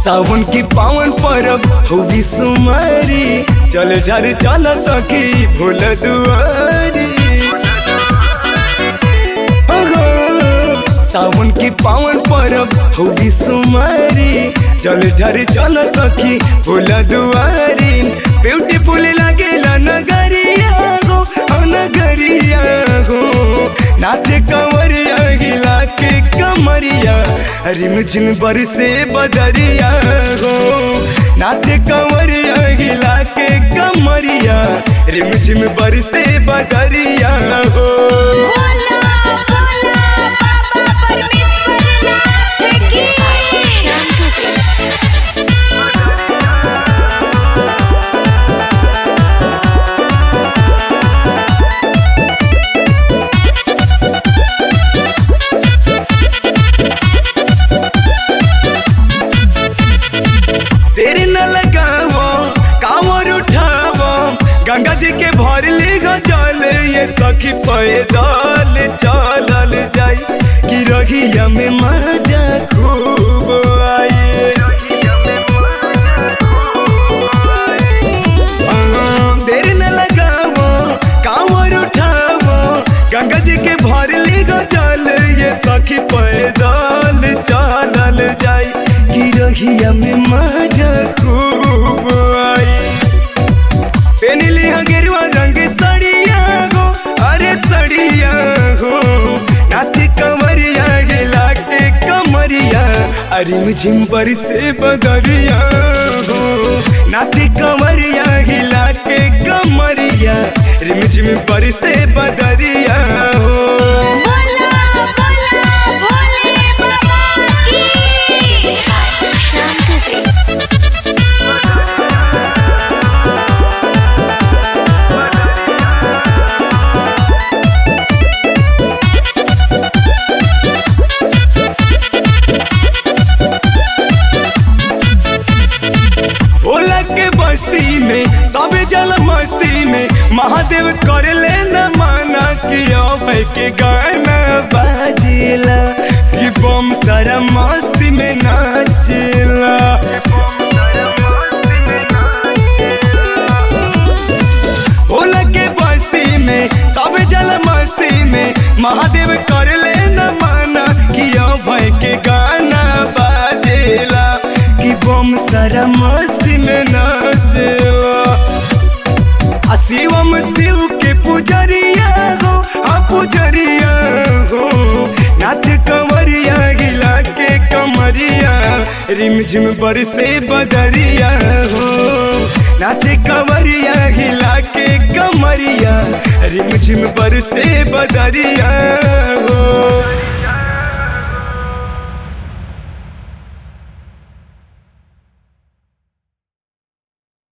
सावन की पावन परब होगी सुमारी चल झर चल सखी भोल दुआरी अहो, सावन की पावन परब होगी सुमारी चल झर चल सखी भोल दुआरी ब्यूटीफुल लागेला नगरिया हो हो नगरिया हो नाचे कंवरिया हिला के कमरिया रिम झिम बरसे बदरिया हो नाचे कंवरिया हिला के कमरिया रिम झिम बरसे बदरिया हो बोला बोला बाबा परमेश्वरनाथ की श्याम दुबे तेरे न लगावो कांवर उठावो गंगा जी के भर ले जल ये सखी पैदल चलल जाई कि रहिया में मजा खूब आई देर न लगावो कांवर उठावो गंगा जी के भर ले जल ये सखी पैदल चलल जाई कि रहिया में मजा खूब आई पेनली गेरुआ रंग सड़िया हो अरे सड़िया हो नाची कमरिया गिला के कमरिया अरे मुझिम पर से बदरिया हो नाची कमरिया हिला के कमरिया रिमझिम पर से बदरिया हो बोला बोला भोले बाबा की श्याम दुबे भोला के बस्ती में सब जल मस्ती में महादेव कर ले न माना कि अभय के गाना बाजेला कि बम सारा मस्ती में नाचेला भोला के बस्ती में सब जल मस्ती में महादेव कर ले न माना कि अभय के गाना बाजेला कि बम सारा मस्ती में नाचेला आ शिवम शिव के पुजरिया हो हाँ पुजरिया हो नाच कमरिया गिला के कमरिया रिमझिम बरसे बदरिया हो नाच कमरिया हिला के कमरिया रिमझिम बरसे बदरिया